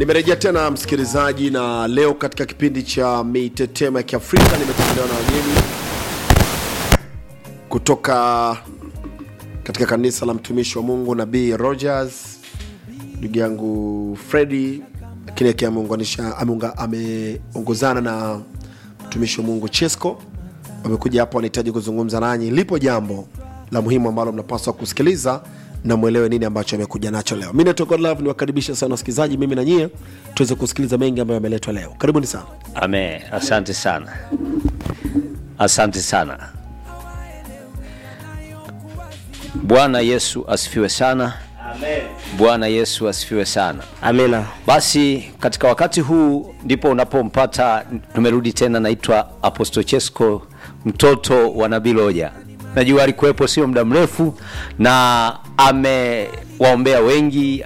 nimerejea tena msikilizaji na leo katika kipindi cha mitetemo ya kiafrika nimetembelewa na wageni kutoka katika kanisa la mtumishi wa mungu nabii rogers ndugu yangu fredi lakini akiwa ameunganisha ameunga- ameongozana na mtumishi wa mungu chesco wamekuja hapa wanahitaji kuzungumza nanyi lipo jambo la muhimu ambalo mnapaswa kusikiliza na mwelewe nini ambacho amekuja nacho leo mi naitwa godlove niwakaribisha sana wasikilizaji mimi na nyie tuweze kusikiliza mengi ambayo yameletwa leo karibuni sana Ame, asante sana, asante sana. Bwana Yesu asifiwe sana. Bwana Yesu asifiwe sana. amina Basi katika wakati huu ndipo unapompata, tumerudi tena, naitwa Apostle Chesko, mtoto wa Nabii Loja. Najua alikuwepo sio muda mrefu, na amewaombea wengi,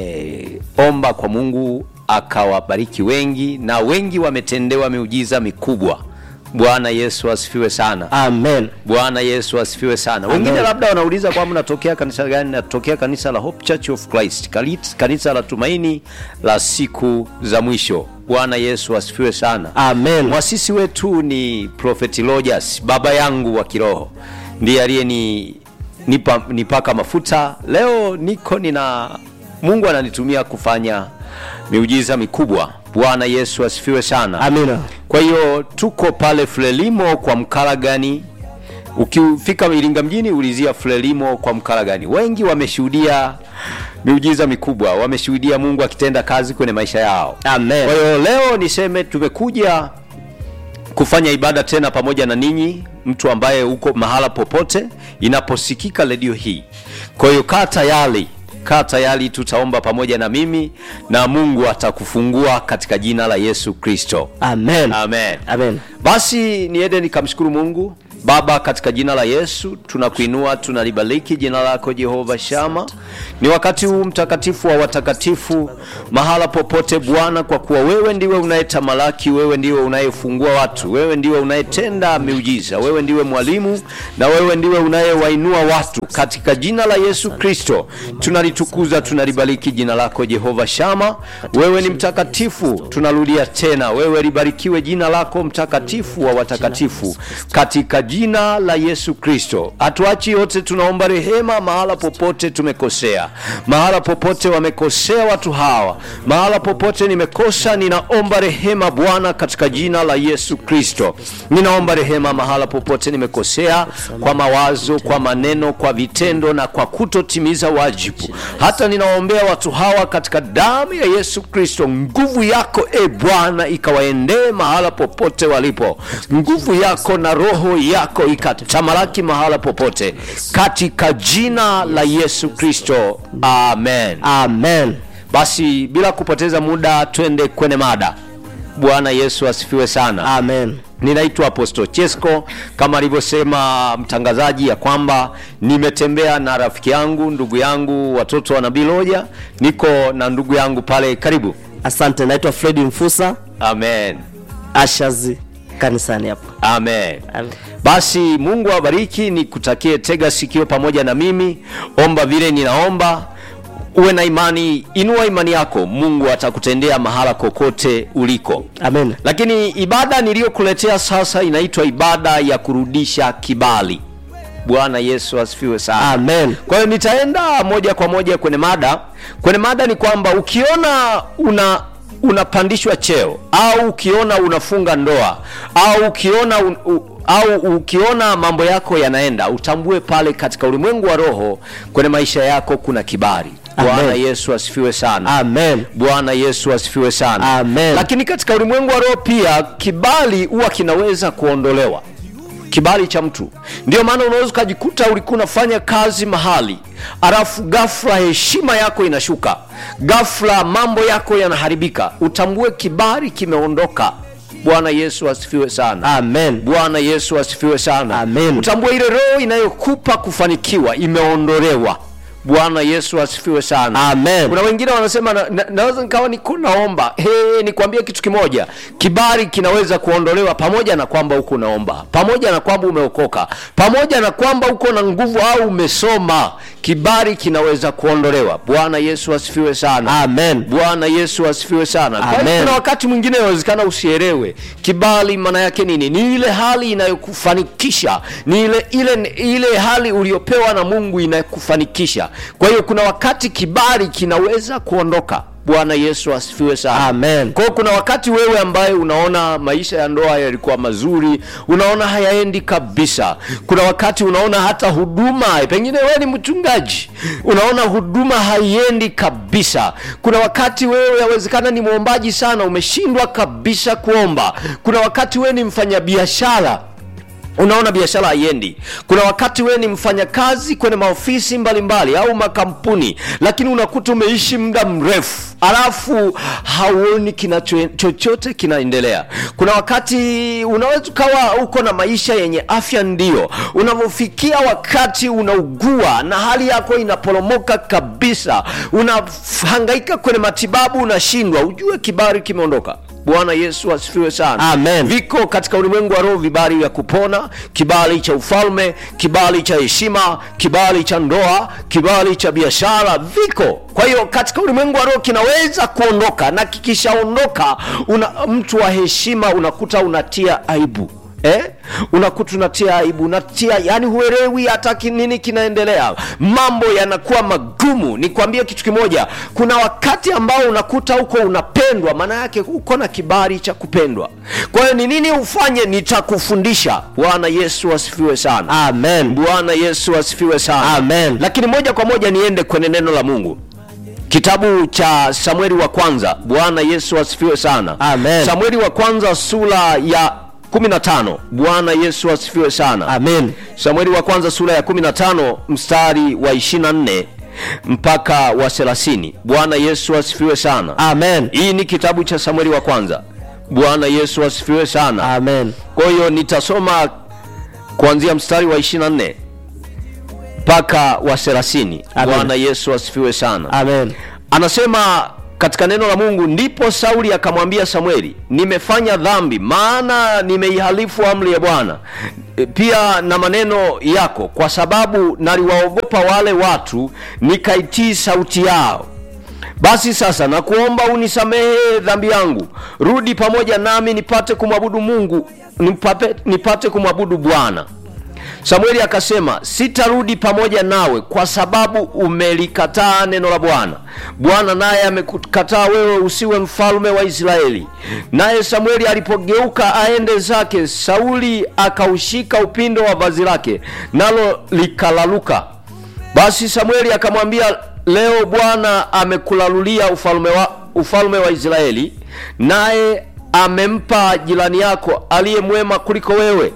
ameomba kwa Mungu akawabariki wengi, na wengi wametendewa miujiza mikubwa. Bwana Yesu asifiwe sana. amen Bwana Yesu asifiwe sana. Wengine labda wanauliza kwamba natokea kanisa gani? Natokea kanisa la Hope Church of Christ, Kali- kanisa la tumaini la siku za mwisho. Bwana Yesu asifiwe sana. amen Mwasisi wetu ni Prophet Rogers, baba yangu wa kiroho, ndiye aliyeni nipa, nipaka mafuta. Leo niko nina Mungu ananitumia kufanya miujiza mikubwa. Bwana Yesu asifiwe sana. amina Kwa hiyo tuko pale Frelimo kwa Mkaragani. Ukifika Iringa mjini, ulizia Frelimo kwa Mkaragani. Wengi wameshuhudia miujiza mikubwa, wameshuhudia Mungu akitenda kazi kwenye maisha yao. Amen. Kwa hiyo leo niseme tumekuja kufanya ibada tena pamoja na ninyi, mtu ambaye uko mahala popote inaposikika redio hii. Kwa hiyo kaa tayari, kaa tayari, tutaomba pamoja na mimi na Mungu atakufungua katika jina la Yesu Kristo. amen Amen. amen Basi niende nikamshukuru Mungu Baba, katika jina la Yesu tunakuinua, tunalibariki jina lako Jehova Shama. Ni wakati huu mtakatifu wa watakatifu, mahala popote Bwana, kwa kuwa wewe ndiwe unayetamalaki, wewe ndiwe unayefungua watu, wewe ndiwe unayetenda miujiza, wewe ndiwe mwalimu na wewe ndiwe unayewainua watu. Katika jina la Yesu Kristo tunalitukuza, tunalibariki jina lako Jehova Shama. Wewe ni mtakatifu, tunarudia tena, wewe libarikiwe jina lako mtakatifu wa watakatifu, katika jina la Yesu Kristo. Hatuachi yote, tunaomba rehema mahala popote tumekosea, mahala popote wamekosea watu hawa, mahala popote nimekosa, ninaomba rehema Bwana, katika jina la Yesu Kristo. Ninaomba rehema mahala popote nimekosea, kwa mawazo, kwa maneno, kwa vitendo na kwa kutotimiza wajibu. Hata ninawaombea watu hawa katika damu ya Yesu Kristo, nguvu yako e Bwana ikawaendee mahala popote walipo, nguvu yako na roho yako ikatamalaki mahala popote, katika jina la Yesu Kristo, amen. amen Basi bila kupoteza muda, twende kwenye mada. Bwana Yesu asifiwe sana. amen Ninaitwa Apostle Chesko kama alivyosema mtangazaji ya kwamba nimetembea na rafiki yangu, ndugu yangu, watoto wa Nabii Loja. Niko na ndugu yangu pale, karibu. asante naitwa fredi mfusa Amen, ashazi kanisani hapa amen. Amen. Basi Mungu awabariki, nikutakie tega sikio pamoja na mimi, omba vile ninaomba, uwe na imani, inua imani yako, Mungu atakutendea mahala kokote uliko. amen Lakini ibada niliyokuletea sasa inaitwa ibada ya kurudisha kibali. Bwana Yesu asifiwe sana. amen Kwa hiyo nitaenda moja kwa moja kwenye mada. Kwenye mada ni kwamba ukiona una unapandishwa cheo au ukiona unafunga ndoa au ukiona un, u, au ukiona mambo yako yanaenda, utambue pale katika ulimwengu wa roho kwenye maisha yako kuna kibali. Amen. Bwana Yesu asifiwe sana. amen Bwana Yesu asifiwe sana. Amen. Lakini katika ulimwengu wa roho pia kibali huwa kinaweza kuondolewa, kibali cha mtu. Ndio maana unaweza ukajikuta ulikuwa unafanya kazi mahali, alafu ghafla heshima yako inashuka, ghafla mambo yako yanaharibika, utambue kibali kimeondoka. Bwana Yesu asifiwe sana. amen Bwana Yesu asifiwe sana. Amen. Utambue ile roho inayokupa kufanikiwa imeondolewa. Bwana Yesu asifiwe sana. Amen. Kuna wengine wanasema na, na, naweza nikawa niko naomba. Hey, nikwambie kitu kimoja, kibali kinaweza kuondolewa pamoja na kwamba uko unaomba, pamoja na kwamba umeokoka, pamoja na kwamba uko na nguvu au umesoma. kibali kinaweza kuondolewa bwana yesu asifiwe sana Amen. bwana yesu asifiwe sana Kwa hiyo Amen. kuna wakati mwingine inawezekana usielewe kibali maana yake nini ni ile hali inayokufanikisha ni ile ile ile hali uliopewa na mungu inayokufanikisha kwa hiyo kuna wakati kibali kinaweza kuondoka bwana yesu asifiwe sana Amen. kwa hiyo kuna wakati wewe ambaye unaona maisha ya ndoa yalikuwa mazuri unaona hayaendi kabisa kuna wakati unaona hata huduma pengine wewe ni mchungaji unaona huduma haiendi kabisa kuna wakati wewe yawezekana ni mwombaji sana umeshindwa kabisa kuomba kuna wakati wewe ni mfanyabiashara unaona biashara haiendi kuna wakati wewe ni mfanyakazi kwenye maofisi mbalimbali mbali, au makampuni lakini unakuta umeishi muda mrefu alafu hauoni kina chochote kinaendelea kuna wakati unaweza ukawa uko na maisha yenye afya ndio unavyofikia wakati unaugua na hali yako inaporomoka kabisa unahangaika kwenye matibabu unashindwa ujue kibari kimeondoka bwana yesu asifiwe sana Amen. viko katika ulimwengu wa roho vibali vya kupona kibali cha ufalme kibali cha heshima kibali cha ndoa kibali cha biashara viko kwa hiyo katika ulimwengu wa roho kinaweza kuondoka na kikishaondoka una mtu wa heshima unakuta unatia aibu Eh? unakuta unatia aibu unatia yani huelewi hata ki- nini kinaendelea mambo yanakuwa magumu nikwambie kitu kimoja kuna wakati ambao unakuta huko unapendwa maana yake uko na kibali cha kupendwa kwa hiyo ni nini ufanye nitakufundisha bwana yesu asifiwe sana Amen. bwana yesu asifiwe sana Amen. lakini moja kwa moja niende kwenye neno la mungu kitabu cha samueli wa kwanza bwana yesu asifiwe sana Amen. samueli wa kwanza sura ya 15 bwana yesu asifiwe sana Amen. samueli wa kwanza sura ya 15 mstari wa 24 mpaka wa 30 bwana yesu asifiwe sana Amen. hii ni kitabu cha samueli wa kwanza bwana yesu asifiwe sana Amen. kwa hiyo nitasoma kuanzia mstari wa 24 mpaka wa 30 Amen. bwana yesu asifiwe sana Amen. anasema katika neno la mungu ndipo sauli akamwambia samueli nimefanya dhambi maana nimeihalifu amri ya bwana E, pia na maneno yako kwa sababu naliwaogopa wale watu nikaitii sauti yao basi sasa nakuomba unisamehe dhambi yangu rudi pamoja nami nipate kumwabudu mungu nipate, nipate kumwabudu bwana samueli akasema sitarudi pamoja nawe kwa sababu umelikataa neno la bwana bwana naye amekukataa wewe usiwe mfalme wa israeli naye samueli alipogeuka aende zake sauli akaushika upindo wa vazi lake nalo likalaluka basi samueli akamwambia leo bwana amekulalulia ufalme wa, ufalme wa israeli naye amempa jirani yako aliye mwema kuliko wewe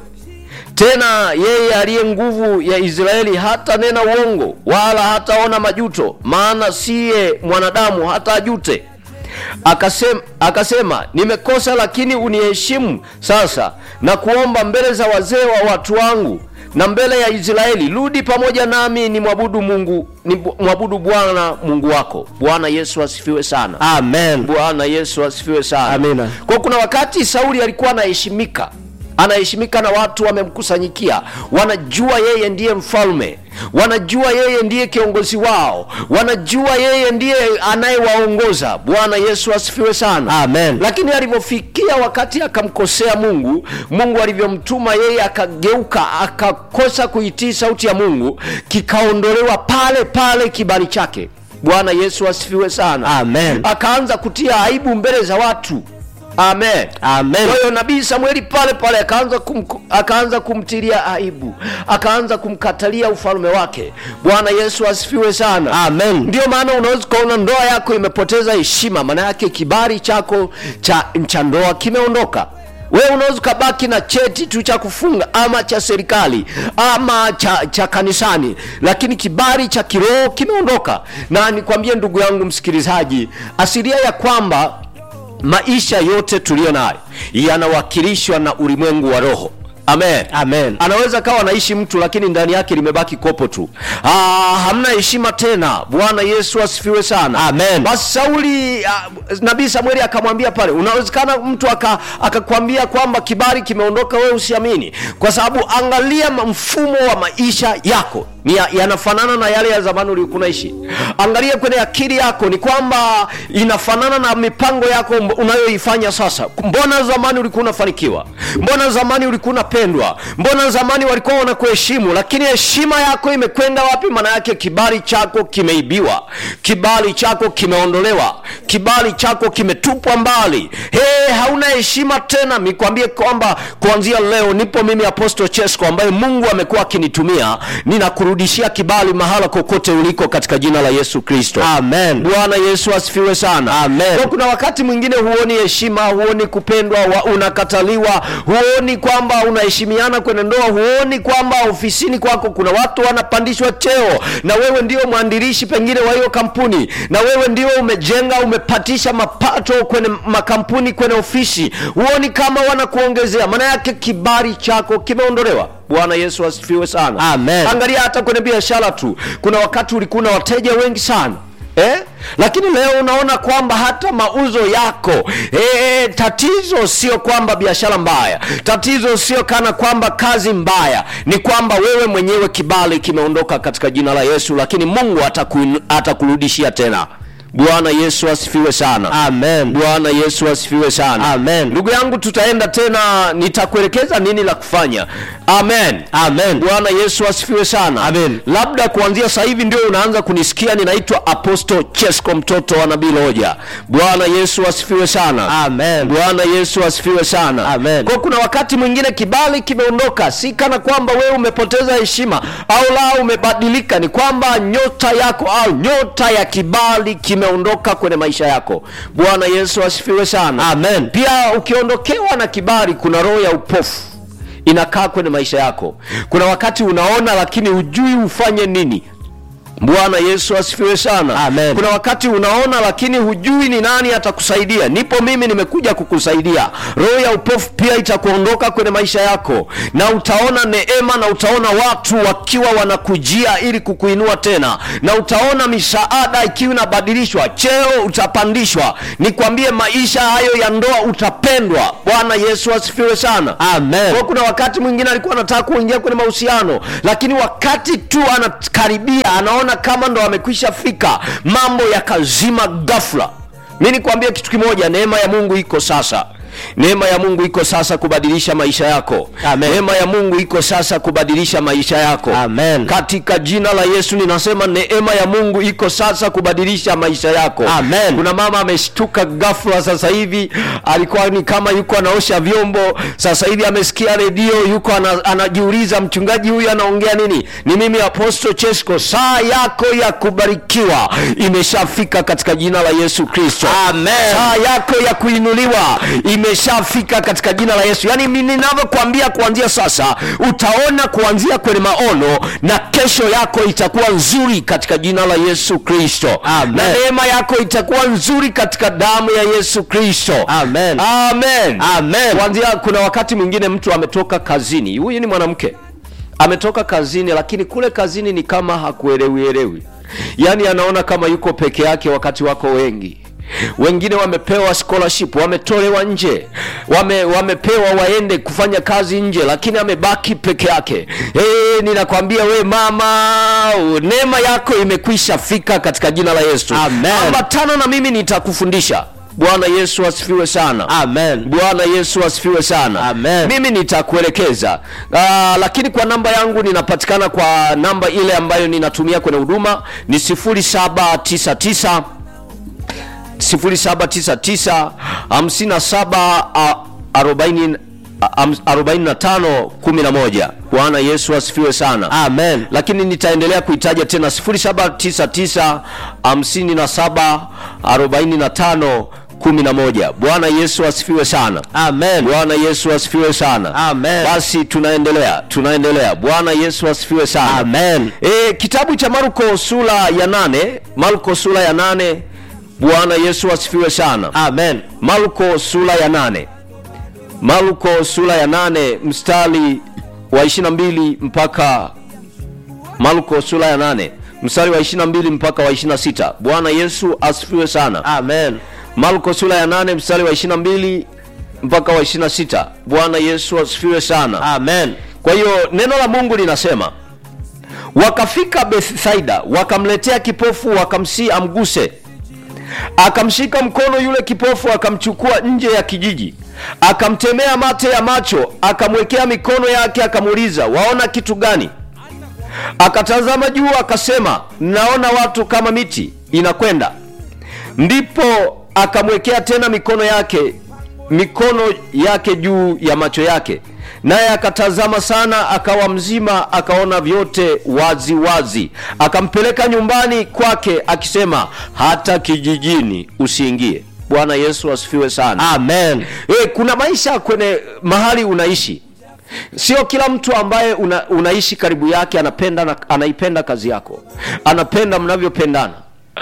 tena yeye aliye nguvu ya israeli hata nena uongo wala hataona majuto maana siye mwanadamu hata ajute akasema, akasema nimekosa lakini uniheshimu sasa na kuomba mbele za wazee wa watu wangu na mbele ya israeli rudi pamoja nami ni mwabudu mungu ni mwabudu bwana mungu wako bwana yesu asifiwe sana Amen. bwana yesu asifiwe sana Amina. kwa kuna wakati sauli alikuwa anaheshimika anaheshimika na watu wamemkusanyikia wanajua yeye ndiye mfalme wanajua yeye ndiye kiongozi wao wanajua yeye ndiye anayewaongoza bwana yesu asifiwe sana Amen. lakini alivyofikia wakati akamkosea mungu mungu alivyomtuma yeye akageuka akakosa kuitii sauti ya mungu kikaondolewa pale pale kibali chake bwana yesu asifiwe sana Amen. akaanza kutia aibu mbele za watu amen Amen. kwa hiyo nabii samueli pale pale akaanza kum, akaanza kumtilia aibu akaanza kumkatalia ufalme wake bwana yesu asifiwe sana Amen. ndio maana unaweza ukaona ndoa yako imepoteza heshima maana yake kibali chako cha, cha ndoa kimeondoka wewe unaweza ukabaki na cheti tu cha kufunga ama cha serikali ama cha, cha kanisani lakini kibali cha kiroho kimeondoka na nikwambie ndugu yangu msikilizaji asilia ya kwamba maisha yote tuliyo nayo yanawakilishwa na ulimwengu wa roho amen Amen. anaweza kawa anaishi mtu lakini ndani yake limebaki kopo tu ah, hamna heshima tena bwana yesu asifiwe sana Amen. basi sauli ah, nabii samueli akamwambia pale unawezekana mtu aka- akakwambia kwamba kibali kimeondoka wewe usiamini kwa sababu angalia ma- mfumo wa maisha yako ni ya- yanafanana na yale ya zamani uliokuwa unaishi angalia kwenye akili yako ni kwamba inafanana na mipango yako mb- unayoifanya sasa mbona zamani ulikuwa unafanikiwa mbona zamani ulikuwa unapendwa mbona zamani walikuwa wanakuheshimu lakini heshima yako imekwenda wapi maana yake kibali chako kimeibiwa kibali chako kimeondolewa kibali chako kimetupwa mbali hey, hauna heshima tena nikwambie kwamba kuanzia leo nipo mimi apostle chesco ambaye mungu amekuwa akinitumia ninakurudishia kibali mahala kokote uliko katika jina la yesu kristo Amen. bwana yesu asifiwe sana Amen. Kwa kuna wakati mwingine huoni heshima huoni kupendwa wa, unakataliwa huoni kwamba unaheshimiana kwenye ndoa huoni kwamba ofisini kwako kuna watu wanapandishwa cheo na wewe ndio mwandilishi pengine wa hiyo kampuni na wewe ndio umejenga umepatisha mapato kwenye makampuni kwenye ofisi huoni kama wanakuongezea maana yake kibali chako kimeondolewa bwana yesu asifiwe sana Amen. angalia hata kwenye biashara tu kuna wakati ulikuwa na wateja wengi sana Eh? lakini leo unaona kwamba hata mauzo yako eh, tatizo sio kwamba biashara mbaya tatizo sio kana kwamba kazi mbaya ni kwamba wewe mwenyewe kibali kimeondoka katika jina la yesu lakini mungu ataku- atakurudishia tena bwana yesu asifiwe sana Amen. bwana yesu asifiwe sana Amen. ndugu yangu tutaenda tena nitakuelekeza nini la kufanya amen Amen. bwana yesu asifiwe sana Amen. labda kuanzia sasa hivi ndio unaanza kunisikia ninaitwa apostle chesco mtoto wa nabii loja bwana yesu asifiwe sana Amen. bwana yesu asifiwe sana Amen. kwa kuna wakati mwingine kibali kimeondoka si kana kwamba wewe umepoteza heshima au la umebadilika ni kwamba nyota yako au nyota ya kibali kimeondoka kwenye maisha yako bwana yesu asifiwe sana Amen. pia ukiondokewa na kibali kuna roho ya upofu inakaa kwenye maisha yako kuna wakati unaona lakini hujui ufanye nini bwana yesu asifiwe sana Amen. kuna wakati unaona lakini hujui ni nani atakusaidia nipo mimi nimekuja kukusaidia roho ya upofu pia itakuondoka kwenye maisha yako na utaona neema na utaona watu wakiwa wanakujia ili kukuinua tena na utaona misaada ikiwa inabadilishwa cheo utapandishwa nikwambie maisha hayo ya ndoa utapendwa bwana yesu asifiwe sana Amen. kwa kuna wakati mwingine alikuwa anataka kuingia kwenye mahusiano lakini wakati tu anakaribia anaona kama ndo amekwisha fika mambo yakazima ghafla mi nikwambie kitu kimoja neema ya mungu iko sasa neema ya mungu iko sasa kubadilisha maisha yako Amen. neema ya mungu iko sasa kubadilisha maisha yako Amen. katika jina la yesu ninasema neema ya mungu iko sasa kubadilisha maisha yako Amen. kuna mama ameshtuka ghafla sasa hivi alikuwa ni kama yuko anaosha vyombo sasa hivi amesikia redio yuko ana, anajiuliza mchungaji huyu anaongea nini ni mimi apostle chesco saa yako ya kubarikiwa imeshafika katika jina la yesu kristo Amen. saa yako ya kuinuliwa imeshafika katika jina la yesu yaani mi ninavyokuambia kuanzia sasa utaona kuanzia kwenye maono na kesho yako itakuwa nzuri katika jina la yesu kristo Amen. na neema yako itakuwa nzuri katika damu ya yesu kristo Amen. amen Amen. kuanzia kuna wakati mwingine mtu ametoka kazini huyu ni mwanamke ametoka kazini lakini kule kazini ni kama hakuelewielewi yaani anaona kama yuko peke yake wakati wako wengi wengine wamepewa scholarship wametolewa nje wame, wamepewa waende kufanya kazi nje lakini amebaki peke yake hey, ninakwambia we mama neema yako imekwisha fika katika jina la yesu Amen. ambatana na mimi nitakufundisha bwana yesu asifiwe sana Amen. bwana yesu asifiwe sana Amen. mimi nitakuelekeza uh, lakini kwa namba yangu ninapatikana kwa namba ile ambayo ninatumia kwenye huduma ni 799 0799 57 ah, 40 ah, 45 11 bwana yesu asifiwe sana Amen. lakini nitaendelea kuitaja tena 0799 57 45 11 bwana yesu asifiwe sana Amen. bwana yesu asifiwe sana Amen. basi tunaendelea tunaendelea bwana yesu asifiwe sana Amen. e, kitabu cha marko sura ya nane marko sura ya nane bwana yesu asifiwe sana Amen. marko sura ya nane marko sura ya nane mstari wa 22 mpaka marko sura ya nane mstari wa 22 mpaka wa 26 bwana yesu asifiwe sana Amen. marko sura ya 8 mstari wa 22 mpaka wa 26 bwana yesu asifiwe sana amen kwa hiyo neno la mungu linasema wakafika bethsaida wakamletea kipofu wakamsii amguse akamshika mkono yule kipofu akamchukua nje ya kijiji akamtemea mate ya macho akamwekea mikono yake akamuuliza waona kitu gani akatazama juu akasema naona watu kama miti inakwenda ndipo akamwekea tena mikono yake mikono yake juu ya macho yake naye akatazama sana akawa mzima akaona vyote wazi wazi akampeleka nyumbani kwake akisema hata kijijini usiingie bwana yesu asifiwe sana amen e, kuna maisha kwenye mahali unaishi sio kila mtu ambaye una, unaishi karibu yake anapenda na, anaipenda kazi yako anapenda mnavyopendana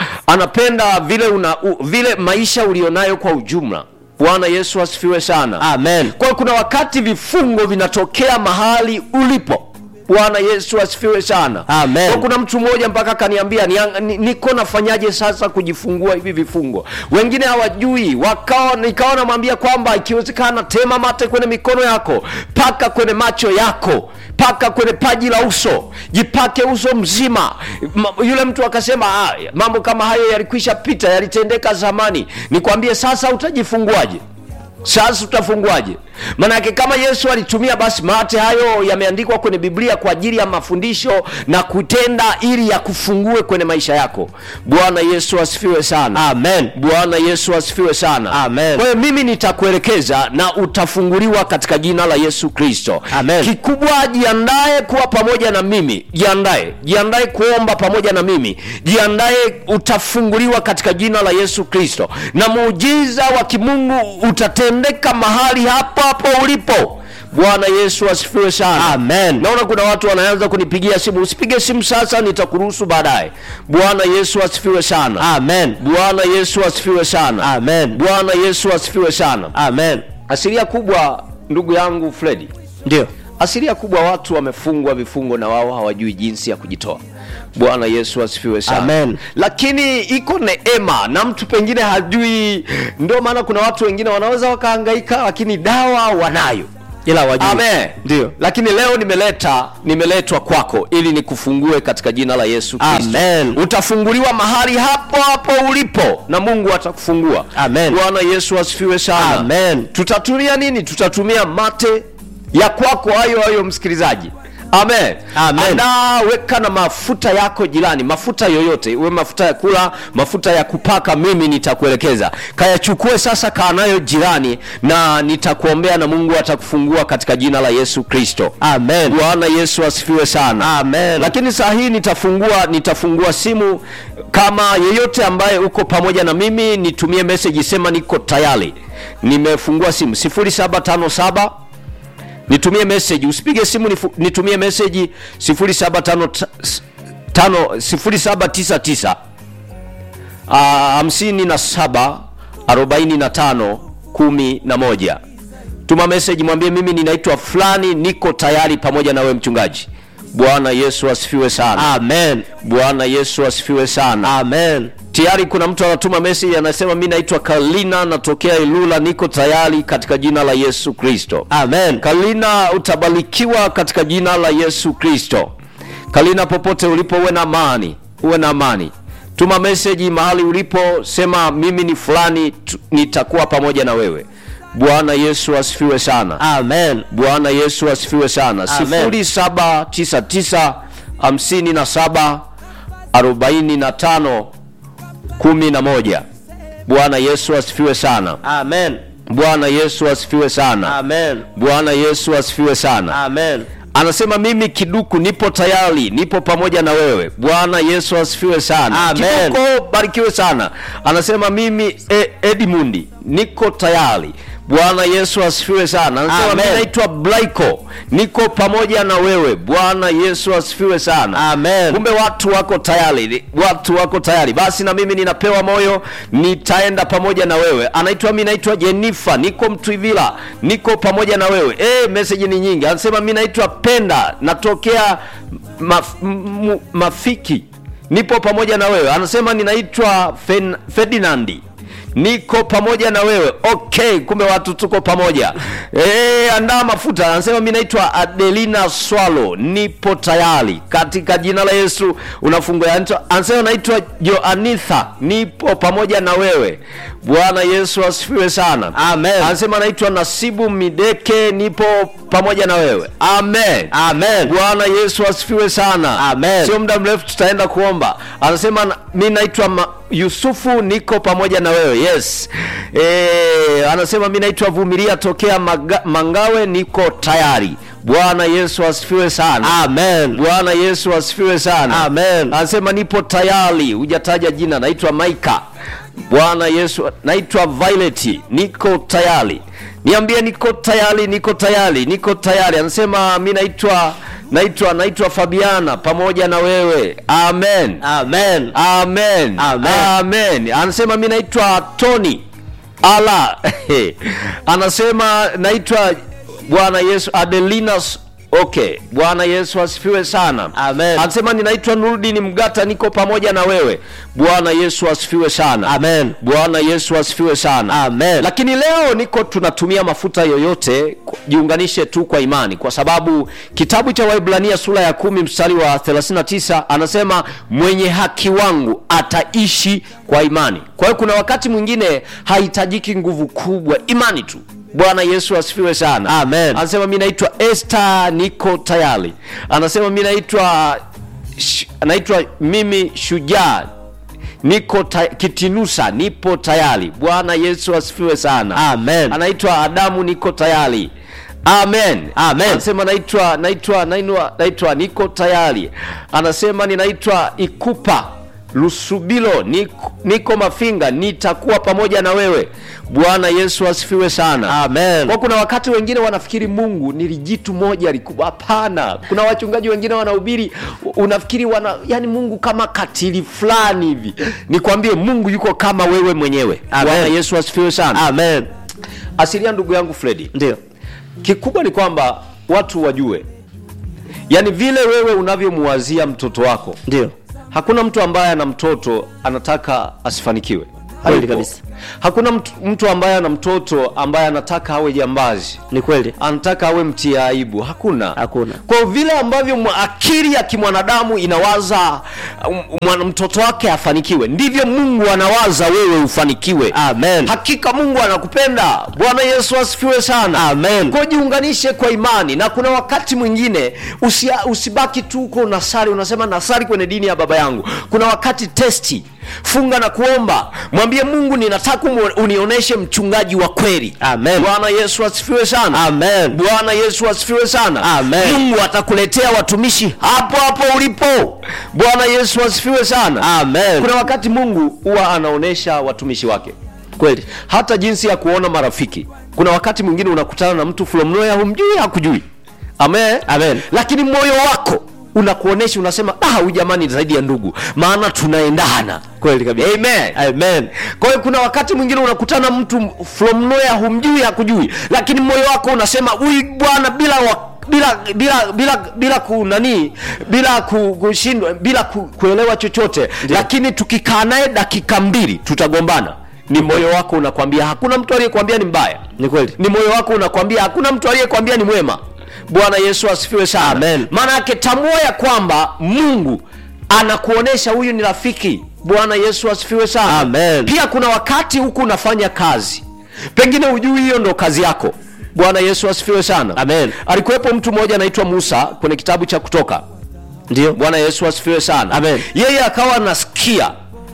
anapenda vile una, u, vile maisha ulionayo kwa ujumla bwana yesu asifiwe sana amen kwa hiyo kuna wakati vifungo vinatokea mahali ulipo bwana yesu asifiwe sana Amen. Kwa kuna mtu mmoja mpaka akaniambia "Niang- ni- niko nafanyaje sasa kujifungua hivi vifungo wengine hawajui wakawa nikawa namwambia kwamba ikiwezekana tema mate kwenye mikono yako paka kwenye macho yako paka kwenye paji la uso jipake uso mzima Ma, yule mtu akasema "Ah, mambo kama hayo yalikwisha pita yalitendeka zamani nikwambie sasa utajifunguaje sasa utafunguaje manake kama yesu alitumia basi mate hayo yameandikwa kwenye biblia kwa ajili ya mafundisho na kutenda ili yakufungue kwenye maisha yako bwana yesu asifiwe sana amen bwana yesu asifiwe sana Amen. kwa hiyo mimi nitakuelekeza na utafunguliwa katika jina la yesu kristo Amen. kikubwa jiandae kuwa pamoja na mimi jiandae jiandae kuomba pamoja na mimi jiandae utafunguliwa katika jina la yesu kristo na muujiza wa kimungu utatendeka mahali hapo hapo ulipo bwana yesu asifiwe sana Amen. naona kuna watu wanaanza kunipigia simu usipige simu sasa nitakuruhusu baadaye bwana yesu asifiwe sana amen bwana yesu asifiwe sana amen bwana yesu asifiwe sana amen asilia kubwa ndugu yangu fredi ndio asilia kubwa watu wamefungwa vifungo na wao hawajui jinsi ya kujitoa bwana yesu asifiwe sana Amen. lakini iko neema na mtu pengine hajui ndio maana kuna watu wengine wanaweza wakahangaika lakini dawa wanayo ila wajui amen ndio lakini leo nimeleta nimeletwa kwako ili nikufungue katika jina la yesu kristo Amen. utafunguliwa mahali hapo hapo ulipo na mungu atakufungua Amen. bwana yesu asifiwe sana Amen. tutatumia nini tutatumia mate ya kwako hayo hayo msikilizaji amen Amen. Andaa, weka na mafuta yako jirani mafuta yoyote uwe mafuta ya kula mafuta ya kupaka mimi nitakuelekeza kayachukue sasa kaa nayo jirani na nitakuombea na mungu atakufungua katika jina la yesu kristo amen bwana yesu asifiwe sana Amen. lakini saa hii nitafungua nitafungua simu kama yeyote ambaye uko pamoja na mimi nitumie meseji sema niko tayari nimefungua simu 0757 nitumie meseji usipige simu nifu, nitumie meseji 0799 hamsini na saba arobaini na tano kumi na moja tuma meseji mwambie mimi ninaitwa fulani niko tayari pamoja na wewe mchungaji bwana yesu asifiwe sana amen bwana yesu asifiwe sana amen tayari kuna mtu anatuma meseji anasema mi naitwa kalina natokea ilula niko tayari katika jina la yesu kristo amen kalina utabarikiwa katika jina la yesu kristo kalina popote ulipo uwe na amani uwe na amani tuma meseji mahali ulipo sema mimi ni fulani tu- nitakuwa pamoja na wewe bwana yesu asifiwe sana amen bwana yesu asifiwe sana Amen. 0799 57 45 11 bwana yesu asifiwe sana amen bwana yesu asifiwe sana amen bwana yesu asifiwe sana amen anasema mimi kiduku nipo tayari nipo pamoja na wewe bwana yesu asifiwe sana Amen. kiduko barikiwe sana anasema mimi e, edmundi niko tayari bwana yesu asifiwe sana anasema Amen. mi naitwa blaiko niko pamoja na wewe bwana yesu asifiwe sana Amen. kumbe watu wako tayari watu wako tayari basi na mimi ninapewa moyo nitaenda pamoja na wewe anaitwa mi naitwa jenifa niko mtwivila niko pamoja na wewe e, meseji ni nyingi anasema mi naitwa penda natokea maf, m, mafiki nipo pamoja na wewe anasema ninaitwa Fen- ferdinandi niko pamoja na wewe okay kumbe watu tuko pamoja e, andaa mafuta anasema mi naitwa adelina swalo nipo tayari katika jina la yesu unafungua Anaitwa- anasema naitwa joanitha nipo pamoja na wewe bwana yesu asifiwe sana Amen. anasema naitwa nasibu mideke nipo pamoja na wewe amen Amen. bwana yesu asifiwe sana Amen. sio muda mrefu tutaenda kuomba anasema na- mi naitwa ma- yusufu niko pamoja na wewe yes e, anasema mi naitwa vumilia tokea Maga, mangawe niko tayari bwana yesu asifiwe sana Amen. bwana yesu asifiwe sana Amen. anasema nipo tayari hujataja jina naitwa maika bwana yesu naitwa violet niko tayari niambie niko tayari niko tayari niko tayari anasema mi naitwa naitwa naitwa fabiana pamoja na wewe amen Amen. amen Amen. amen anasema mi naitwa tony ala anasema naitwa bwana yesu adelinas okay bwana yesu asifiwe sana Amen. anasema ninaitwa nurudini mgata niko pamoja na wewe bwana yesu asifiwe sana Amen. bwana yesu asifiwe sana Amen. lakini leo niko tunatumia mafuta yoyote ku- jiunganishe tu kwa imani kwa sababu kitabu cha waibrania sura ya kumi mstari wa 39 anasema mwenye haki wangu ataishi kwa imani kwa hiyo kuna wakati mwingine hahitajiki nguvu kubwa imani tu bwana yesu asifiwe sana Amen. anasema mi naitwa este niko tayari anasema mi naitwa sh- naitwa mimi shujaa niko ta, kitinusa nipo tayari bwana yesu asifiwe sana Amen. anaitwa adamu niko tayari amen Amen. anasema naitwa naitwa naitwa naitwa niko tayari anasema ninaitwa ikupa lusubilo niko, niko mafinga nitakuwa pamoja na wewe bwana yesu asifiwe sana Amen. kwa kuna wakati wengine wanafikiri mungu ni lijitu moja likubwa hapana kuna wachungaji wengine wanahubiri unafikiri wana yani mungu kama katili fulani hivi nikwambie mungu yuko kama wewe mwenyewe Amen. bwana yesu asifiwe sana Amen. asilia ndugu yangu fredi Ndio. kikubwa ni kwamba watu wajue yaani vile wewe unavyomuwazia mtoto wako Ndio. hakuna mtu ambaye ana mtoto anataka asifanikiwe Kweli Hayupo. kabisa. hakuna mtu, mtu ambaye ana mtoto ambaye anataka awe jambazi Ni kweli. anataka awe mtia aibu hakuna Hakuna. kwa vile ambavyo mwa- akili ya kimwanadamu inawaza um, mwana- mtoto wake afanikiwe ndivyo mungu anawaza wewe ufanikiwe Amen. hakika mungu anakupenda bwana yesu asifiwe sana Amen. kwa jiunganishe kwa imani na kuna wakati mwingine usia, usibaki tu uko unasari unasema nasari kwenye dini ya baba yangu kuna wakati testi funga na kuomba mwambie mungu ninataka umu- unionyeshe mchungaji wa kweli Amen. bwana yesu asifiwe sana Amen. bwana yesu asifiwe sana Amen. mungu atakuletea watumishi hapo hapo ulipo bwana yesu asifiwe sana Amen. kuna wakati mungu huwa anaonyesha watumishi wake Kweli. hata jinsi ya kuona marafiki kuna wakati mwingine unakutana na mtu from nowhere humjui hakujui amen Amen. lakini moyo wako unakuonesha unasema ah huyu jamani ni zaidi ya ndugu maana tunaendana Kweli kabisa. amen Amen. kwa hiyo kuna wakati mwingine unakutana mtu from nowhere humjui hakujui lakini moyo wako unasema huyu bwana bila wa bila bila bila bila kunani bila ku- kushindwa bila ku, kuelewa chochote lakini tukikaa naye dakika mbili tutagombana ni moyo wako unakwambia hakuna mtu aliyekwambia ni mbaya Ni kweli. ni moyo wako unakwambia hakuna mtu aliyekwambia ni mwema bwana yesu asifiwe sana Amen. maana yake tambua ya kwamba mungu anakuonesha huyu ni rafiki bwana yesu asifiwe sana Amen. pia kuna wakati huku unafanya kazi pengine hujui hiyo ndo kazi yako bwana yesu asifiwe sana Amen. alikuwepo mtu mmoja anaitwa musa kwenye kitabu cha kutoka Ndio. bwana yesu asifiwe sana Amen. yeye akawa anasikia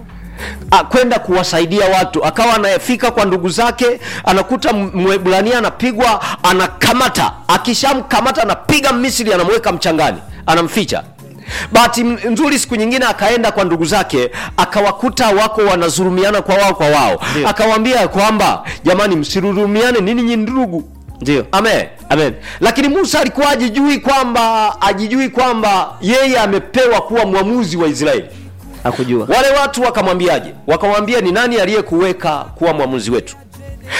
a- kwenda kuwasaidia watu akawa anafika kwa ndugu zake anakuta M- mwebrania anapigwa anakamata akishamkamata anapiga misri anamweka mchangani anamficha bahati m- nzuri siku nyingine akaenda kwa ndugu zake akawakuta wako wanazurumiana kwa wao kwa wao Ndio. akawaambia kwamba jamani msirurumiane nini nyi ndugu Ndio. amen Amen. lakini musa alikuwa ajijui kwamba ajijui kwamba yeye amepewa kuwa mwamuzi wa israeli Hakujua. wale watu wakamwambiaje wakamwambia ni nani aliyekuweka kuwa mwamuzi wetu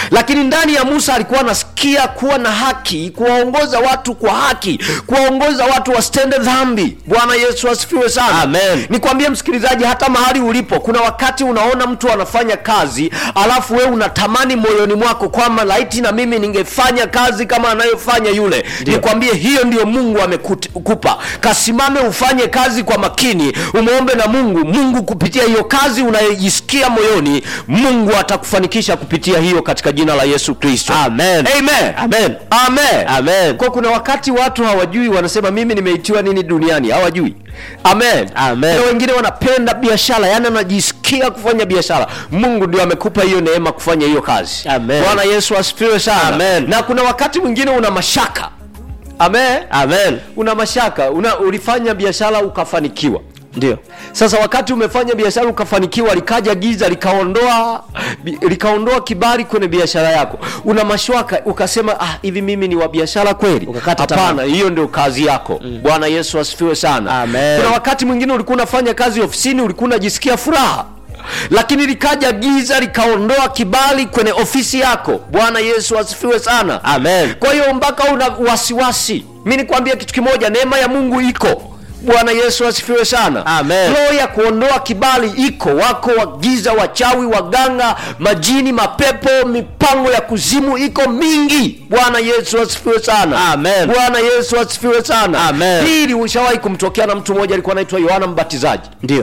lakini ndani ya musa alikuwa anasikia kuwa na haki kuwaongoza watu kwa haki kuwaongoza watu wasitende dhambi bwana yesu asifiwe sana Amen. nikwambie msikilizaji hata mahali ulipo kuna wakati unaona mtu anafanya kazi alafu wewe unatamani moyoni mwako kwamba laiti na mimi ningefanya kazi kama anayofanya yule nikwambie hiyo ndio mungu amekupa kasimame ufanye kazi kwa makini umwombe na mungu mungu kupitia hiyo kazi unayojisikia moyoni mungu atakufanikisha kupitia hiyo katika jina la yesu kristo Amen. Amen. Amen. Amen. Amen. kwa kuna wakati watu hawajui wanasema mimi nimeitiwa nini duniani hawajui amen Amen. Kuna wengine wanapenda biashara yani wanajisikia kufanya biashara mungu ndio amekupa hiyo neema kufanya hiyo kazi Amen. bwana yesu asifiwe sana Amen. na kuna wakati mwingine una mashaka amen Amen. una mashaka una, ulifanya biashara ukafanikiwa Ndio. sasa wakati umefanya biashara ukafanikiwa likaja giza likaondoa bi- likaondoa kibali kwenye biashara yako una mashwaka ukasema ah hivi mimi ni wa biashara kweli Ukakata hapana tamaa. hiyo ndio kazi yako mm. bwana yesu asifiwe sana Amen. kuna wakati mwingine ulikuwa unafanya kazi ofisini ulikuwa unajisikia furaha lakini likaja giza likaondoa kibali kwenye ofisi yako bwana yesu asifiwe sana Amen. kwa hiyo mpaka una wasiwasi mi nikwambia kitu kimoja neema ya mungu iko bwana yesu asifiwe sana Amen. roho ya kuondoa kibali iko wako wagiza wachawi waganga majini mapepo mipango ya kuzimu iko mingi bwana yesu asifiwe sana Amen. bwana yesu asifiwe sana Amen. hili ushawahi kumtokea na mtu mmoja alikuwa anaitwa yohana mbatizaji Ndio.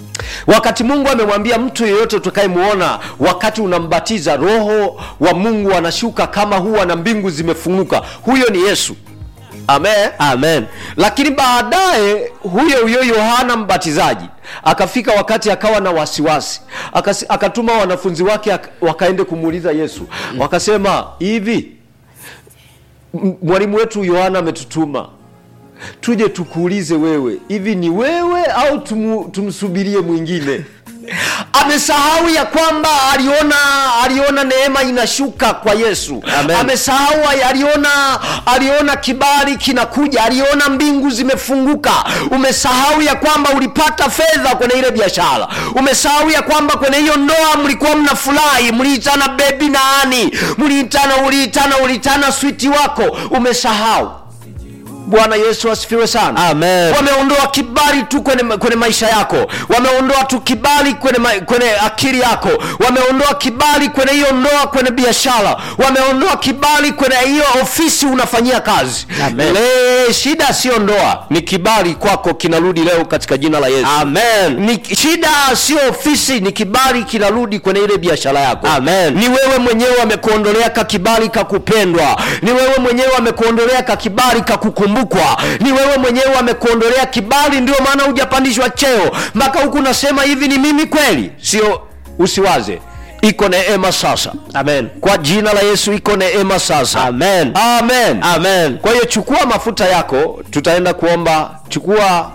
wakati mungu amemwambia mtu yeyote utakayemwona wakati unambatiza roho wa mungu anashuka kama huwa na mbingu zimefunguka huyo ni yesu amen Amen. lakini baadaye huyo huyo yohana mbatizaji akafika wakati akawa na wasiwasi Akasi, akatuma wanafunzi wake ak- wakaende kumuuliza yesu wakasema hivi m- mwalimu wetu yohana ametutuma tuje tukuulize wewe hivi ni wewe au tumu, tumsubirie mwingine amesahau ya kwamba aliona aliona neema inashuka kwa yesu Amen. amesahau aliona aliona kibali kinakuja aliona mbingu zimefunguka umesahau ya kwamba ulipata fedha kwenye ile biashara umesahau ya kwamba kwenye hiyo ndoa mlikuwa mnafurahi mliitana bebi na ani mliitana uliitana uliitana switi wako umesahau bwana yesu asifiwe sana Amen. wameondoa kibali tu kwenye, kwenye maisha yako wameondoa tu kibali kwenye, ma- kwenye akili yako wameondoa kibali kwenye hiyo ndoa kwenye biashara wameondoa kibali kwenye hiyo ofisi unafanyia kazi Amen. Le, shida sio ndoa ni kibali kwako kinarudi leo katika jina la yesu Amen. ni shida sio ofisi ni kibali kinarudi kwenye ile biashara yako Amen. ni wewe mwenyewe amekuondolea ka kibali kakupendwa ni wewe mwenyewe amekuondolea ka kibali kakukumbukwa ni wewe mwenyewe amekuondolea kibali ndio maana hujapandishwa cheo mpaka huku unasema hivi ni mimi kweli sio usiwaze iko neema sasa Amen. kwa jina la yesu iko neema sasa Amen. amen Amen. kwa hiyo chukua mafuta yako tutaenda kuomba chukua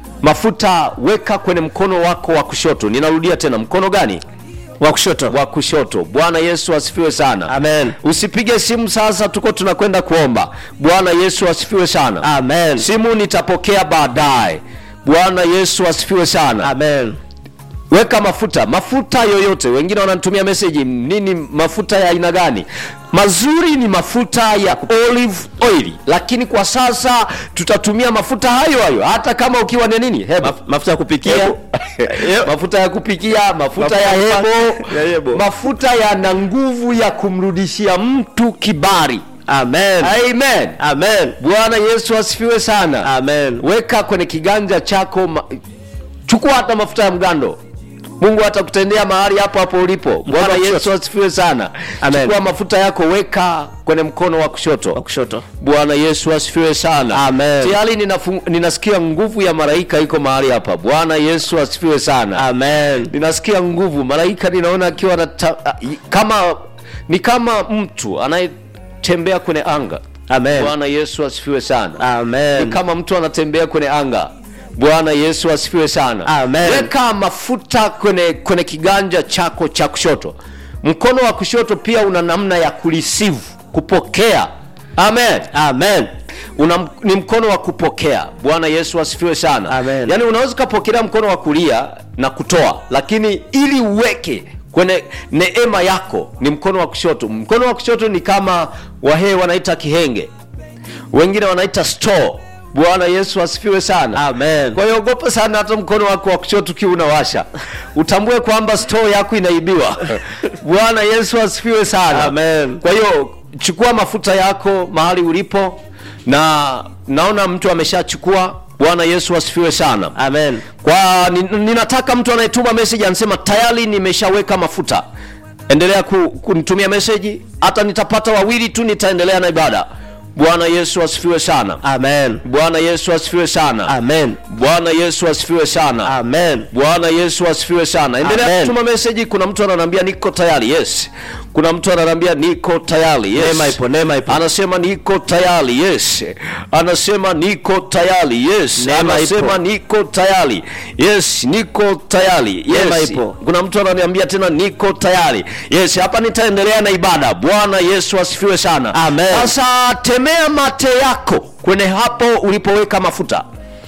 mafuta weka kwenye mkono wako wa kushoto ninarudia tena mkono gani Wa kushoto. wa kushoto bwana yesu asifiwe sana Amen. usipige simu sasa tuko tunakwenda kuomba bwana yesu asifiwe sana Amen. simu nitapokea baadaye bwana yesu asifiwe sana Amen. weka mafuta mafuta yoyote wengine wananitumia meseji nini mafuta ya aina gani mazuri ni mafuta ya olive oil lakini kwa sasa tutatumia mafuta hayo hayo hata kama ukiwa ni nini hebo Maf- mafuta ya kupikia. Hebo. mafuta ya kupikia mafuta Mafuta ya ya hebo ya hebo. mafuta yana nguvu ya kumrudishia mtu kibari Amen. amen Amen. bwana yesu asifiwe sana Amen. weka kwenye kiganja chako ma... chukua hata mafuta ya mgando mungu atakutendea mahali hapo hapo ulipo bwana wa yesu kushoto. asifiwe sana Amen. chukua mafuta yako weka kwenye mkono wa Wa kushoto kushoto. bwana yesu asifiwe sana Amen. tayari ninafu- ninasikia nguvu ya malaika iko mahali hapa bwana yesu asifiwe sana Amen. ninasikia nguvu malaika ninaona akiwa anata- kama ni kama mtu anayetembea kwenye anga Amen. bwana yesu asifiwe sana ni Amen. kama mtu anatembea kwenye anga bwana yesu asifiwe sana Amen. weka mafuta kwenye, kwenye kiganja chako cha kushoto mkono wa kushoto pia una namna ya kureceive kupokea amen Amen. una, ni mkono wa kupokea bwana yesu asifiwe sana Amen. yaani unaweza ukapokelea mkono wa kulia na kutoa lakini ili uweke kwenye neema yako ni mkono wa kushoto mkono wa kushoto ni kama wahee wanaita kihenge wengine wanaita store bwana yesu asifiwe sana Amen. kwa hiyo ogopa sana hata mkono wako wa kushoto ukiwa unawasha utambue kwamba store yako inaibiwa bwana yesu asifiwe sana Amen. kwa hiyo chukua mafuta yako mahali ulipo na naona mtu ameshachukua bwana yesu asifiwe sana Amen. kwa ni- ninataka mtu anayetuma message anasema tayari nimeshaweka mafuta endelea ku, kunitumia message hata nitapata wawili tu nitaendelea na ibada bwana yesu asifiwe sana Amen. bwana yesu asifiwe sana Amen. bwana yesu asifiwe sana Amen. bwana yesu asifiwe sana endelea Amen. kutuma meseji kuna mtu ananiambia niko tayari yes kuna mtu ananiambia niko tayari yes Neema ipo, neema ipo. anasema niko tayari yes anasema niko tayari yes Neema anasema ipo. niko tayari yes niko tayari Neema yes ipo. kuna mtu ananiambia tena niko tayari yes hapa nitaendelea na ibada bwana yesu asifiwe sana Amen. sasa temea mate yako kwenye hapo ulipoweka mafuta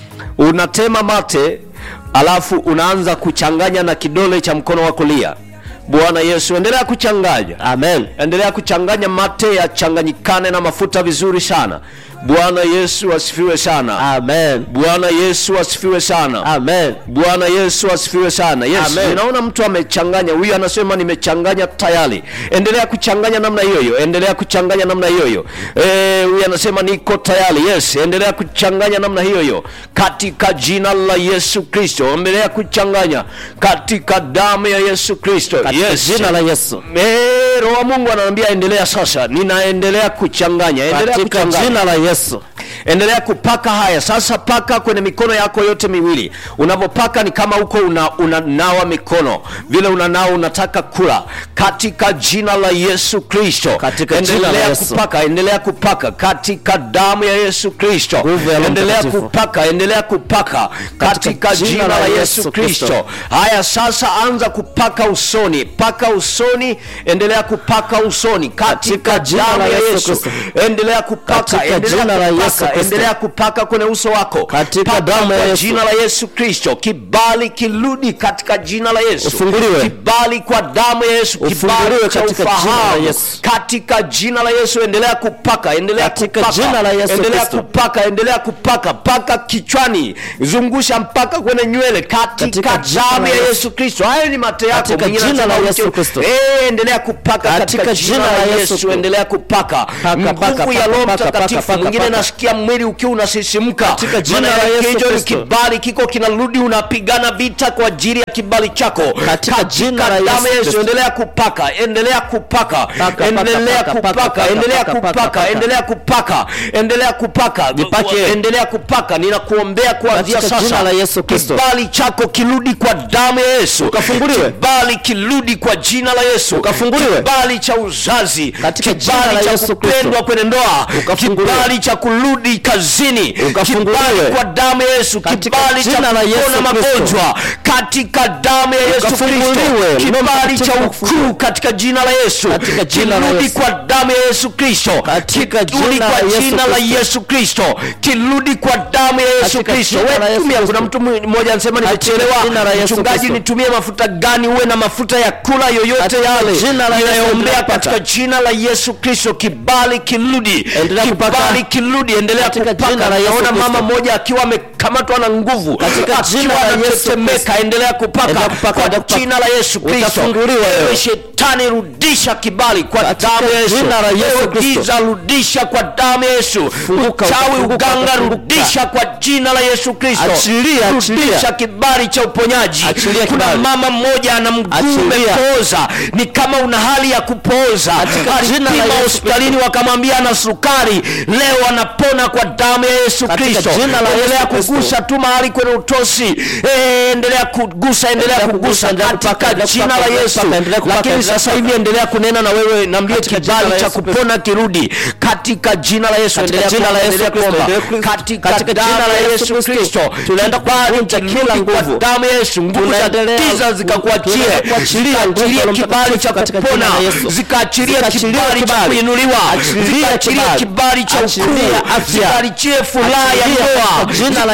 unatema mate alafu unaanza kuchanganya na kidole cha mkono wa kulia bwana yesu endelea kuchanganya Amen. endelea kuchanganya mate yachanganyikane na mafuta vizuri sana bwana yesu asifiwe sana Amen. bwana yesu asifiwe sana Amen. bwana yesu asifiwe sana yes Amen. ninaona mtu amechanganya huyu anasema nimechanganya tayari endelea kuchanganya namna hiyo hiyo endelea kuchanganya namna hiyo hiyo Eh, huyu anasema niko tayari yes endelea kuchanganya namna hiyo hiyo katika jina la yesu kristo endelea kuchanganya katika damu ya yesu kristo Katika yes jina la Yesu. Eh, roho wa mungu anaambia endelea sasa ninaendelea kuchanganya endelea Katika kuchanganya jina la Yesu. endelea kupaka haya sasa paka kwenye mikono yako yote miwili unavyopaka ni kama huko una, unanawa mikono vile unanawa unataka kula katika jina la yesu kristo Katika jina la endelea Yesu. kupaka endelea kupaka katika damu ya yesu kristo Nguvu ya Roho endelea Mtakatifu. kupaka endelea kupaka katika jina la yesu kristo haya sasa anza kupaka usoni paka usoni endelea kupaka usoni katika Katika jina damu la ya Yesu yesu Kristo. endelea kupaka Katika endelea jina la kupaka, Yesu Kristo. endelea kupaka kwenye uso wako Katika Paka damu ya kwa Yesu. jina la yesu kristo kibali kirudi katika jina la yesu Ufunguliwe. kibali kwa damu ya yesu Ufunguliwe kibali cha katika jina la ufahamu Yesu. katika jina la yesu endelea kupaka endelea Katika kupaka jina la Yesu endelea Kristo. kupaka endelea kupaka paka kichwani zungusha mpaka kwenye nywele katika Katika jina damu la ya Yesu. yesu kristo hayo ni mate yako Katika Mwingine jina la anasema Yesu mke- Kristo. Eh, endelea kupaka katika Katika jina la yesu Kristo. endelea kupaka Paka, nguvu paka, ya paka, roho paka, mtakatifu paka, mwingine paka. nasikia mwili ukiwa unasisimka Katika jina Maana la yake Yesu hicho ni Kristo. kibali kiko kinarudi unapigana vita kwa ajili ya kibali chako Katika jina la damu ya Yesu yesu Kristo. endelea kupaka endelea kupaka paka, endelea paka, paka, kupaka paka, endelea paka, paka, kupaka paka. endelea kupaka endelea kupaka Jipake. endelea kupaka ninakuombea kuanzia Katika sasa jina la Yesu Kristo. kibali chako kirudi kwa damu ya yesu Ukafunguliwe. kibali kirudi kwa jina la yesu Ukafunguliwe. kibali cha uzazi Katika jina kibali la cha Yesu kupendwa Kristo. kwenye ndoa Ukafunguliwe. kibali cha kurudi kazini Ukafunguliwe. kibali kwa damu ya yesu Katika kibali cha jina la Yesu kupona Kristo. magonjwa katika damu ya yesu kristo Ukafunguliwe. Roho kibali cha Mtakatifu ukuu katika jina la yesu Katika jina la kirudi Yesu. kwa damu ya yesu kristo Katika kirudi jina kwa la Yesu jina la Kristo. yesu kristo kirudi kwa damu ya yesu Katika kristo jina la Wewe Yesu tumia kuna Kristo. mtu mmoja anasema Katika jina la nimechelewa Yesu mchungaji Kristo. nitumie mafuta gani uwe na mafuta ya kula yoyote Katika yale jina la Yesu ninayoombea endelea katika kupaka. jina la yesu kristo kibali kirudi Endelea kupaka. kibali kirudi endelea Katika kupaka jina la Yesu naona Kristo. mama mmoja akiwa amekamatwa na nguvu Katika akiwa jina la Yesu anatetemeka endelea kupaka Endelea kupaka, kwa endelea kupaka. jina la yesu kristo Utafunguliwa Ewe wewe. shetani rudisha kibali kwa Katika damu ya yesu jina la Yesu Ewe Kristo. giza rudisha kwa damu ya yesu Funguka, uchawi utafunguka, uganga utafunguka. rudisha kwa jina la yesu kristo Achilia, achilia. rudisha kibali cha uponyaji Achilia kuna kibali. mama mmoja ana mguu Achilia. umepooza ni kama una hali ya kupooza Katika jina la alipima Yesu hospitalini wakamwambia ana sukari leo anapona kwa damu ya yesu Katika kristo jina la endelea Yesu Kristo. kugusa tu mahali kwenye utosi Eh, endelea kugusa endelea Endelea kugusa kugusa, endelea katika kupaka, endelea jina kupaka, la endelea yesu kupaka, endelea kupaka, lakini endelea sasa kupaka. hivi endelea kunena na wewe naambie Katika jina kibali la cha Yesu Kristo. kupona kirudi katika jina la yesu Katika endelea jina la kuomba, Yesu endelea Kristo, kuomba. endelea ku- katika katika damu jina la ya Yesu yesu kristo tunaenda kibali kuvunja kila kirudi kwa nguvu. damu ya yesu nguvu za Tunaendelea giza ku- zikakuachie tunaendelea kuachilia nguvu zikaachilie ya Roho kibali cha Mtakatifu katika kupona jina la Yesu. zikaachilie Zikaachilie kibali cha kibali. kuinuliwa Achilia zikaachilie kibali. kibali cha ukuu Achilia afya. zikaachilie furaha ya Achilia ndoa kwa jina la Yesu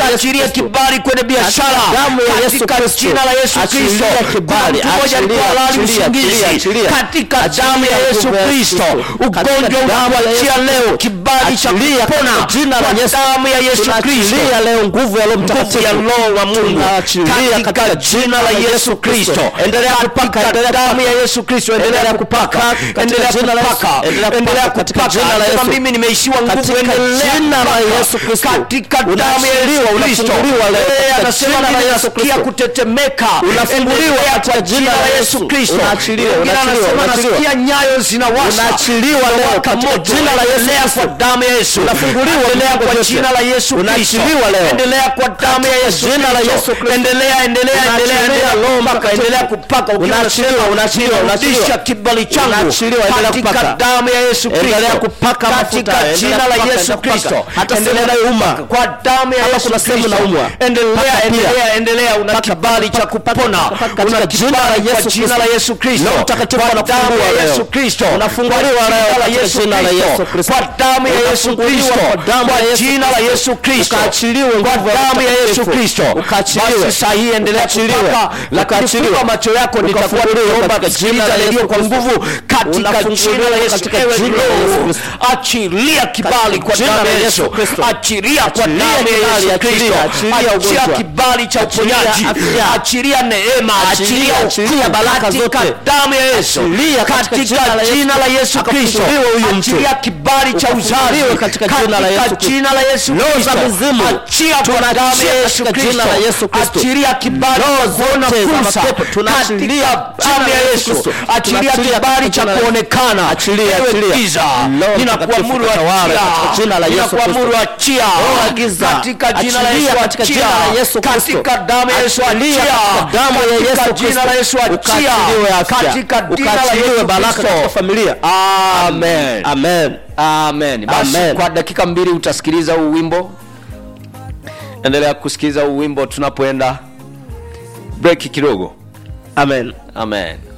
ukaachilie Kristo. kibali kwenye biashara Katika damu ya Yesu katika Kristo. jina la Yesu Achilia Kristo kibali, Kuna mtu mmoja alikuwa achilia, halali achilia, usingizi achilia, achilia. katika Achilia damu ya Yesu nguvu ya Kristo Kristo. ugonjwa Katika damu ya unakuachia Yesu leo Kristo. kibali cha Achilia kupona katika jina la kwa Yesu. damu ya Yesu Kristo Tunaachilia leo nguvu ya Roho nguvu Mtakatifu. ya roho wa Mungu Tunaachilia katika jina la Yesu Kristo Endelea kupaka, katika endelea damu kupaka. ya Yesu Kristo endelea Endelea kupaka kupaka, katika endelea jina la Yesu. kupaka Endelea kupaka, endelea katika kupaka jina la Sema Yesu. mimi nimeishiwa nguvu Katika endelea jina la kupaka. Yesu Kristo. katika damu ya Unaachiliwa, Yesu Kristo unafunguliwa leo. Eh, Katika anasema jina la mimi Yesu nasikia Kristo. kutetemeka Unafunguliwa Endelea katika kwa jina la Yesu. Kristo Unaachiliwa, Mwingine unaachiliwa, anasema unaachiliwa. nasikia nyayo zinawasha Unaachiliwa leo Zinawaka katika moto. jina la Yesu Endelea Kristo. kwa damu ya Yesu Unafunguliwa endelea vifungo kwa vyote. jina la Yesu Kristo Unaachiliwa leo. endelea kwa damu ya Katika Yesu jina la Yesu Kristo. endelea endelea endelea Unaachiliwa endelea Roho kupaka Mtakatifu. endelea kupaka ukiwa Unaachiliwa, unasema, unaachiliwa, "Ninarudisha unaachiliwa. kibali changu Unaachiliwa, endelea katika kupaka. damu ya Yesu Kristo Endelea kupaka mafuta, katika endelea jina la kupaka, Yesu endelea kupaka. Kristo Hata sehemu Endelea inayouma. kupaka. kwa damu ya Kama Yesu kuna sehemu Kristo inaumwa. endelea Paka pia. endelea endelea una Paka, kibali cha paka, paka, kupona paka, paka, una katika jina la kibali kwa Yesu jina la Kristo. Yesu Kristo Roho Mtakatifu kwa damu anafungua ya leo. Yesu Kristo Unafunguliwa Kwa leo jina la katika Yesu jina la Kristo. Yesu Kristo. kwa damu ya Yesu Unafunguliwa Kristo kwa damu kwa ya Yesu jina la Kristo. Yesu Kristo Ukaachiliwe kwa nguvu ya damu ya Yesu Mtakatifu. Kristo Ukaachiliwe. basi saa hii endelea Ukaachiliwe. kupaka lakini Ukaachiliwe. funga macho yako nitakuwa Ukafunguliwe nikiomba katika jina kusikiliza la redio Yesu kwa Kristo. nguvu katika Unafunguliwa jina la Yesu katika Ewe jina la Yesu Roho, Kristo. achilia kibali kwa jina damu la ya Yesu Yesu Kristo. achilia kwa Achilia damu ya kibali, Yesu achilia, Kristo achilia achia ugonjwa. kibali cha Achilia uponyaji afya. achilia neema Achilia, achilia achilia ukuu baraka katika zote. damu ya Yesu Achilia katika jina la katika Yesu. jina la Yesu Kristo Akafunguliwe huyu mtu. achilia kibali cha uzazi Ukafunguliwe katika jina la Yesu Kristo. jina la Yesu Roho za Kristo mizimu. achia kwa Tunaachia damu ya Yesu katika jina la Yesu Kristo Kristo. achilia kibali Roho cha kuona zote za fursa mapepo, tunaachilia katika damu ya jina la Yesu Yesu Kristo. achilia Tunaachilia kibali katika cha jina la- kuonekana Achilia, Ewe achilia. giza Roho ninakuamuru Mtakatifu katawale achia katika jina la Yesu ninakuamuru Kristo. achia Roho ya giza. katika jina la Achilia Yesu katika achia jina la Yesu Kristo. katika damu ya Yesu Achilia achia katika damu ya katika Yesu jina la Yesu Kristo. achia Ukaachiliwe afya. katika jina la Ukaachiliwe Yesu baraka katika Kristo familia. amen Amen. amen basi Amen. kwa dakika mbili utasikiliza huu wimbo endelea kusikiliza huu wimbo tunapoenda break kidogo Amen. amen